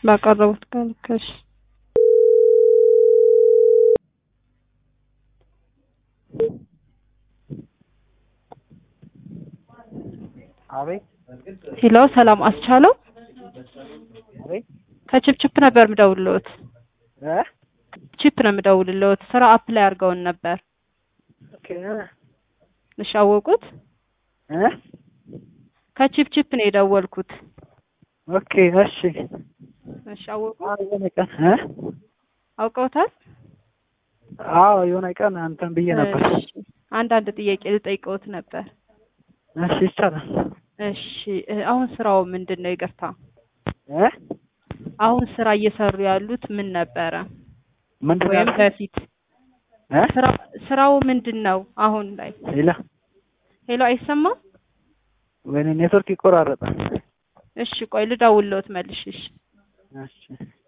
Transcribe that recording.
ባቀረቡት ጋር ልክ እሺ አቤት ሄሎ ሰላም አስቻለው አቤት ከችፕችፕ ነበር የምደውልልዎት እ ቺፕ ነው የምደውልልዎት ስራ አፕላይ አድርገውን ነበር ኦኬ እሺ አወቁት እ ከቺፕችፕ ነው የደወልኩት ኦኬ እሺ እሺ አወቁ አዎ የሆነ ቀን እ አውቀውታል አዎ የሆነ ቀን አንተን ብዬ ነበር እሺ አንዳንድ ጥያቄ ልጠይቀውት ነበር እሺ ይቻላል እሺ እ አሁን ስራው ምንድን ነው ይቅርታ እ አሁን ስራ እየሰሩ ያሉት ምን ነበረ ምንድን ነው ወይም ያልከኝ? በፊት እ ስራ ስራው ምንድን ነው አሁን ላይ ሌላ ሄሎ አይሰማም ወይኔ ኔትወርክ ይቆራረጣል እሺ ቆይ ልደውልልዎት መልሽ እሺ እሺ